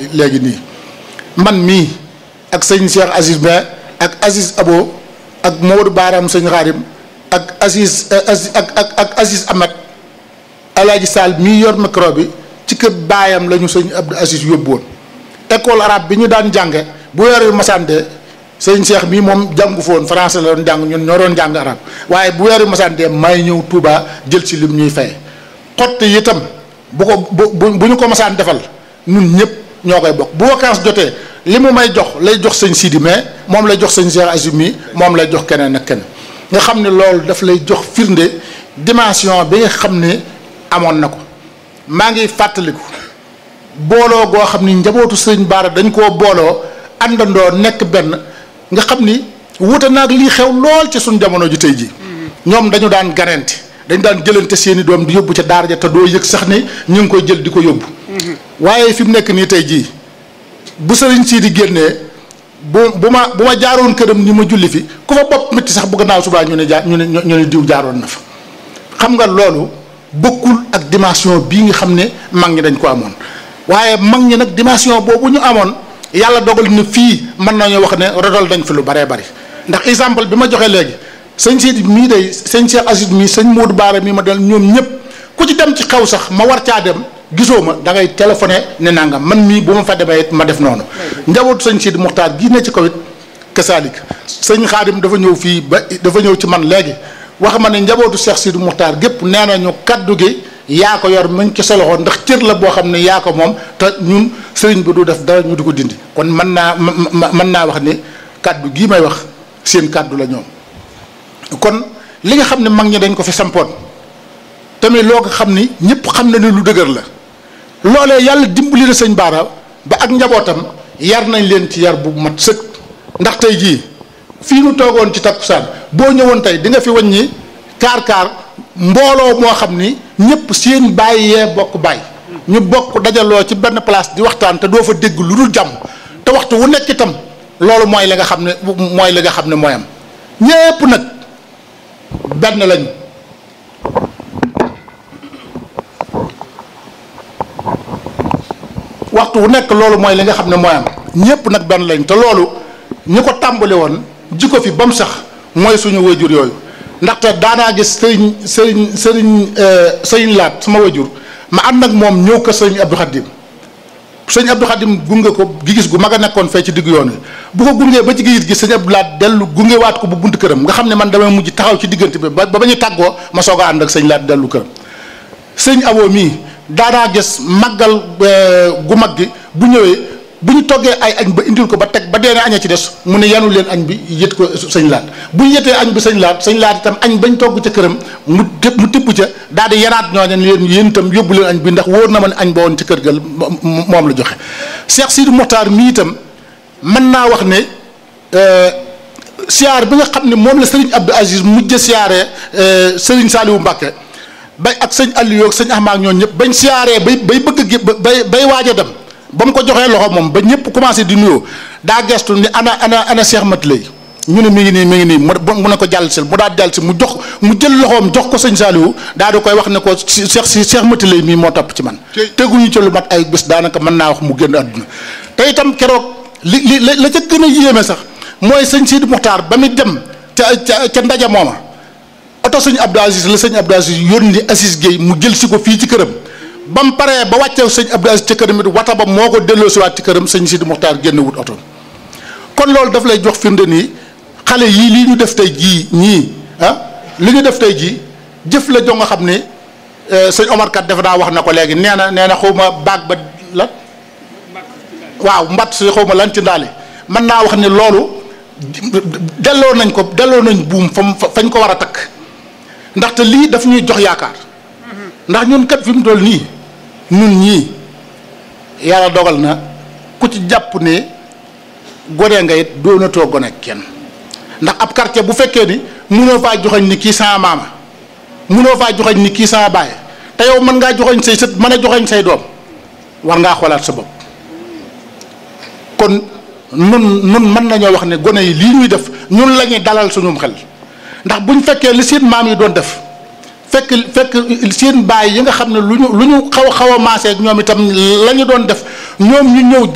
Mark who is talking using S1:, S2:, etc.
S1: léegi léegi nii man mii ak sëñ Cheikh Aziz Ba ak Aziz Abo ak Maodo Baaraam sëñ Xaadim ak Aziz ak ak ak Aziz Ahmed Alaaji Sall mii yor micro bi ci kër baayam la ñu sëñ Abdou Aziz yóbbu woon école arabe bi ñu daan jànge bu weer wi masante sëñ Cheikh mii moom jàngu foon français la doon jàng ñun ñoo doon jàng arab waaye bu weer wi masante may ñëw Touba jël ci lim ñuy fay xott yi itam bu ko bu bu ñu ko masaan defal ñun ñëpp ñoo koy bokk bu vacances jotee li mu may jox lay jox sëñ Sidi mais moom lay jox sëñ Cheikh Aziz mii moom lay jox keneen ak keneen nga xam ne loolu daf lay jox firnde dimension bi nga xam ne amoon na ko maa ngi fàttaliku booloo goo xam ni njabootu sëñ Baara dañ koo booloo àndandoo nekk benn nga xam ni wuute naag lii xew lool ci suñ jamono ji tey ji ñoom dañu daan ganente dañ daan jëlante seeni doom di yóbbu ca daara ja te doo yëg sax ni ñu ngi koy jël di ko yóbbu waaye fi mu nekk nii tey jii bu sëriñ sii di génnee bu bu ma bu ma jaaroon këram ni ma julli fi ku fa bopp métti sax bu gannaaw subaa ñu ne jaar ñu ne ñu ne diw jaaroon na fa xam nga loolu bokkul ak dimension bii nga xam ne mag ñi dañ ko amoon waaye mag ñi nag dimension boobu ñu amoon yàlla dogal na fii mën nañoo wax ne rodol dañ fi lu baree bari ndax exemple bi ma joxe léegi sëñ Sidi mii day sëñ Cheikh Aziz mii sëñ Modou Baara mii ma dal ñoom ñëpp ku ci dem ci xew sax ma war caa dem gisoo ma da ngay téléphoné ne nangam man mii bu ma fa demee it ma def noonu njabootu sëñ Sidi Muxtaar gii ne ci kaw it kasaalik sëñ Xaadim dafa ñëw fii ba dafa ñëw ci man léegi wax ma ne njabootu Cheikh Sidi Muxtaar gépp nee nañu kaddu gi yaa ko yor muñ ci sa loxo ndax cër la boo xam ne yaa ko moom te ñun sëriñ bi du def dara ñu di ko dindi kon mën naa mën naa wax ni kaddu gii may wax seen kaddu la ñoom kon li nga xam ne mag ñi dañ ko fi sampoon tamit loo ko xam ni ñëpp xam na ni lu dëgër la loolee yàlla dimbali na sëñ Baara ba ak njabootam yar nañ leen ci yar bu mat sëkk ndax tey jii fii nu toogoon ci takkusaan boo ñëwoon tey di nga fi wàññi kaar kaar mbooloo moo xam ni ñëpp seen bàyyi yee bokk bàyyi ñu bokk dajaloo ci benn place di waxtaan te doo fa dégg lu dul jàmm te waxtu wu nekk itam loolu mooy li nga xam ne mooy li nga xam ne mooy am ñépp nag benn lañu waxtu wu nekk loolu mooy li nga xam ne mooy am ñépp nag benn lañ te loolu ñi ko tàmbali woon ji ko fi ba mu sax mooy suñu wayjur yooyu ndaxte daanaa gis sëriñ sëriñ sëriñ sëriñ laat sama wayjur ma ànd ak moom ñëw ko sëriñ Abdou Khadim sëriñ Abdou Khadim gunge ko gis gu mag a nekkoon fee ci diggu yoon wi bu ko gungee ba ci gis gi sëriñ Abdou Laat dellu gunge waat ko bu buntu këram nga xam ne man damay mujj taxaw ci diggante bi ba ba ñu tàggoo ma soog a ànd ak sëriñ laat dellu këram sëriñ Abo mii daanaa gis màggal gu mag gi bu ñëwee bu ñu toggee ay añ ba indil ko ba teg ba deene aña ci des mu ne yanu leen añ bi yët ko sëñ laat bu ñu yëtee añ bi sëñ laat sëñ laat itam añ bañ togg ca këram mu mu tibb ca daal di yaraat ñoo ne leen yéen itam yóbbu leen añ bi ndax wóor na ma ne añ ba woon ci kër ga moom la joxe Cheikh Sidi Mokhtar mii itam mën naa wax ne siyaar bi nga xam ne moom la sëriñ Abdou Aziz mujj siyaaree sëriñ Saliou Mbacke bay ak sëñ Aliou ak sëñ Ahmad ñoon ñëpp bañ siyaaree bay bay bëgg a bay bay waaj a dem ba mu ko joxee loxo moom ba ñëpp commencé di nuyoo daa gestu ni ana ana ana Cheikh Mat lay ñu ne mi ngi nii mi ngi nii mu ne ko jàll si mu daal jàll si mu jox mu jël loxoom jox ko sëñ Saliou daal di koy wax ne ko Cheikh si Cheikh Mat lay mii moo topp ci man. teguñu ci lu mat ay bés daanaka mën naa wax mu génn àdduna te itam keroog li li la ca gën a yéeme sax mooy sëñ Sidi Muxtaar ba muy dem ca ca ca ndaje mooma oto sëñ Abdou Aziz la sëñ Abdou Aziz yónni Aziz Guèye mu jël si ko fii ci këram. ba mu paree ba wàcceew sëñ Abdou Aziz ci këram it wata ba moo ko delloo si waat ci këram sëñ Sidi Muxtaar génn wut oto kon loolu daf lay jox firnde nii xale yii lii ñu def tey jii ñii ah li ñu def tey jii jëf la jo nga xam ne sëñ Omar kat dafa daa wax na ko léegi nee na nee na xaw ma baag ba lan waaw mbatt si xaw ma lan ci ndaale mën naa wax ne loolu delloo nañ ko delloo nañ buum fam fañ ko war a takk ndaxte lii daf ñuy jox yaakaar ndax ñun kat fi mu toll nii ñun ñii yàlla dogal na ku ci jàpp ne gone nga it doonatoo gone kenn ndax ab quartier bu fekkee ni munoo faa joxañ ni kii sama maama munoo faa joxañ ni kii sama baay te yow mën ngaa joxañ say sët mën a joxañ say doom war ngaa xoolaat sa bopp kon nun nun mën nañoo wax ne gone yi lii ñuy def ñun la ñuy dalal suñum xel ndax buñ fekkee li seen maam yi doon def fekk fekk seen baay yi nga xam ne lu ñu lu ñu xaw a xaw a maasee ak ñoom itam la ñu doon def ñoom ñu ñëw